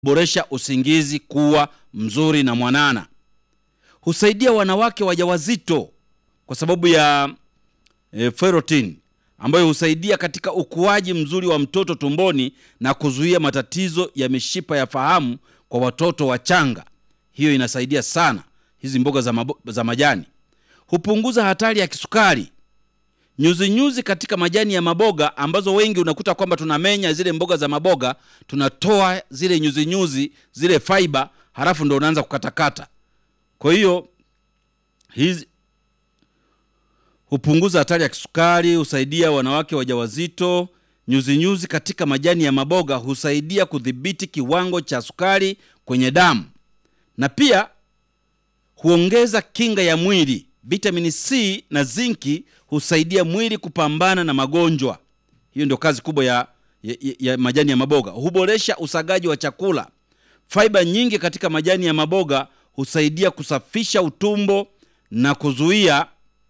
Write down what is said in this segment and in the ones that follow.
boresha usingizi kuwa mzuri na mwanana. Husaidia wanawake wajawazito kwa sababu ya e, ferritin ambayo husaidia katika ukuaji mzuri wa mtoto tumboni na kuzuia matatizo ya mishipa ya fahamu kwa watoto wachanga. Hiyo inasaidia sana hizi mboga za, mabo, za majani. Hupunguza hatari ya kisukari. Nyuzinyuzi nyuzi katika majani ya maboga ambazo wengi unakuta kwamba tunamenya zile mboga za maboga, tunatoa zile nyuzinyuzi nyuzi, zile fiber, halafu ndo unaanza kukatakata. Kwa hiyo hizi hupunguza hatari ya kisukari, husaidia wanawake wajawazito. Nyuzinyuzi nyuzi katika majani ya maboga husaidia kudhibiti kiwango cha sukari kwenye damu, na pia huongeza kinga ya mwili. Vitamini C na zinki husaidia mwili kupambana na magonjwa. Hiyo ndio kazi kubwa ya, ya, ya majani ya maboga. Huboresha usagaji wa chakula. Faiba nyingi katika majani ya maboga husaidia kusafisha utumbo na kuzuia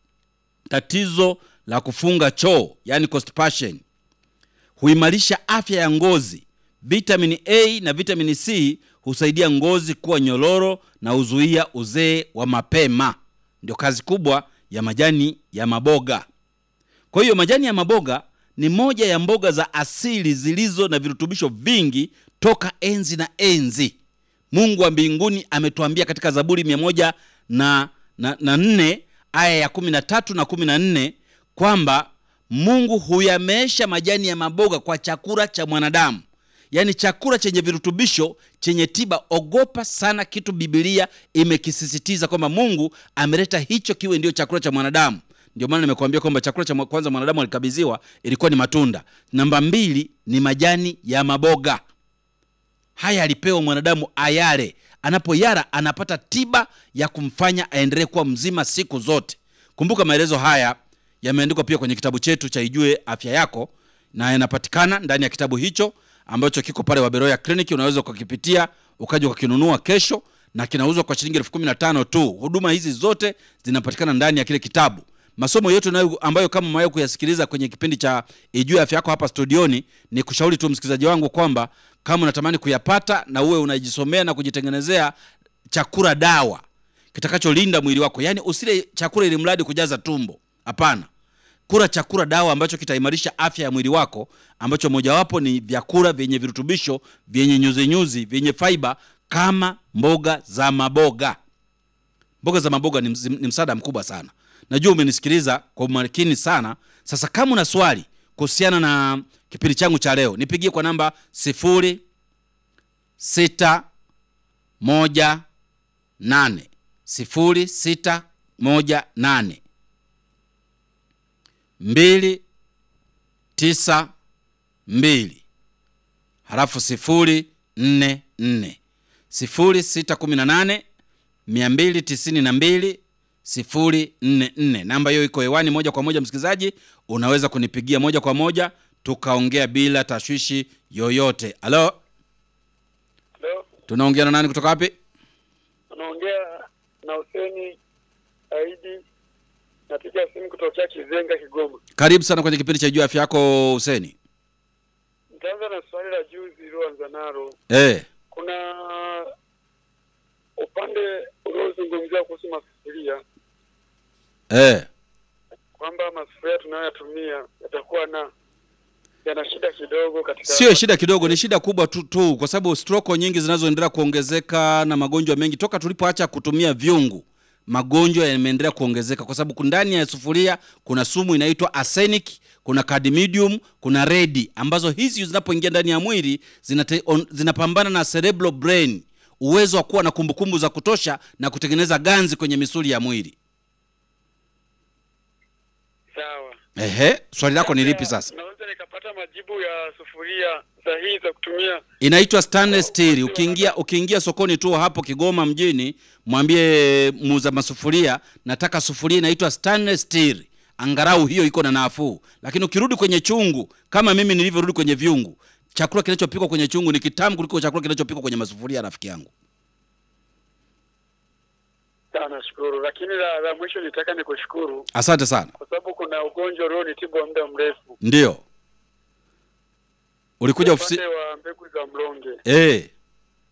tatizo la kufunga choo, yani constipation. Huimarisha afya ya ngozi. Vitamini A na vitamini C husaidia ngozi kuwa nyororo na huzuia uzee wa mapema. Ndio kazi kubwa ya majani ya maboga. Kwa hiyo majani ya maboga ni moja ya mboga za asili zilizo na virutubisho vingi toka enzi na enzi. Mungu wa mbinguni ametuambia katika Zaburi mia moja na, na, na nne aya ya kumi na tatu na kumi na nne kwamba Mungu huyameesha majani ya maboga kwa chakula cha mwanadamu, yaani chakula chenye virutubisho chenye tiba. Ogopa sana kitu Bibilia imekisisitiza kwamba Mungu ameleta hicho kiwe ndio chakula cha mwanadamu. Ndio maana nimekuambia kwamba chakula cha kwanza mwanadamu alikabidhiwa ilikuwa ni matunda. Namba mbili ni majani ya maboga. Haya alipewa mwanadamu ayale, anapoyara anapata tiba ya kumfanya aendelee kuwa mzima siku zote. Kumbuka maelezo haya yameandikwa pia kwenye kitabu chetu cha Ijue Afya Yako, na yanapatikana ndani ya kitabu hicho ambacho kiko pale Waberoya Clinic. Unaweza ukakipitia ukaja ukakinunua kesho, na kinauzwa kwa shilingi elfu kumi na tano tu. Huduma hizi zote zinapatikana ndani ya kile kitabu. Masomo yote nayo ambayo kama umewahi kuyasikiliza kwenye kipindi cha Ijue Afya Yako hapa studioni, ni kushauri tu msikilizaji wangu kwamba kama unatamani kuyapata na uwe unajisomea na kujitengenezea chakula dawa kitakacholinda mwili wako, yaani usile chakula ili mradi kujaza tumbo. Hapana, kula chakula dawa ambacho kitaimarisha afya ya mwili wako, ambacho mojawapo ni vyakula vyenye virutubisho vyenye nyuzinyuzi vyenye faiba kama mboga za maboga. Mboga za maboga ni, ni msaada mkubwa sana. Najua umenisikiliza kwa umakini sana. Sasa kama una swali kuhusiana na kipindi changu cha leo, nipigie kwa namba sifuri sita moja nane sifuri sita moja nane mbili tisa mbili halafu sifuri nne nne sifuri sita kumi na nane mia mbili tisini na mbili sifuri nne nne. Namba hiyo iko hewani moja kwa moja, msikilizaji, unaweza kunipigia moja kwa moja tukaongea bila tashwishi yoyote. Halo, Leo tunaongea na nani kutoka wapi? unaongea na Huseni Aidi, napiga simu kutokea Kizenga, Kigoma. Karibu sana kwenye kipindi cha Jua Afya Yako, Huseni. Nitaanza na swali la juzi iliyoanza nalo. Eh, Kuna upande uliozungumzia kuhusu masufuria eh, kwamba masufuria tunayoyatumia yatakuwa na yana shida kidogo katika sio shida kidogo, ni shida kubwa tu, tu kwa sababu stroko nyingi zinazoendelea kuongezeka na magonjwa mengi toka tulipoacha kutumia vyungu, magonjwa yameendelea kuongezeka kwa sababu ndani ya sufuria kuna sumu inaitwa arsenic, kuna cadmium, kuna redi ambazo hizi zinapoingia ndani ya mwili zinate, on, zinapambana na cerebral brain, uwezo wa kuwa na kumbukumbu za kutosha na kutengeneza ganzi kwenye misuli ya mwili. sawa. Ehe, swali lako ni lipi sasa? Naweza nikapata majibu ya sufuria sahihi za kutumia inaitwa stainless steel. Ukiingia ukiingia sokoni tu hapo Kigoma mjini, mwambie muuza masufuria, nataka sufuria inaitwa stainless steel, angalau hiyo iko na nafuu. Lakini ukirudi kwenye chungu, kama mimi nilivyorudi kwenye vyungu, chakula kinachopikwa kwenye chungu ni kitamu kuliko chakula kinachopikwa kwenye masufuria, rafiki yangu. Sawa, nashukuru. Lakini la, la mwisho nitaka nikushukuru Asante sana. kwa sababu kuna ugonjwa ulionitibu wa muda mrefu, Ndio ulikuja ofisi upande wa mbegu za mlonge. eh?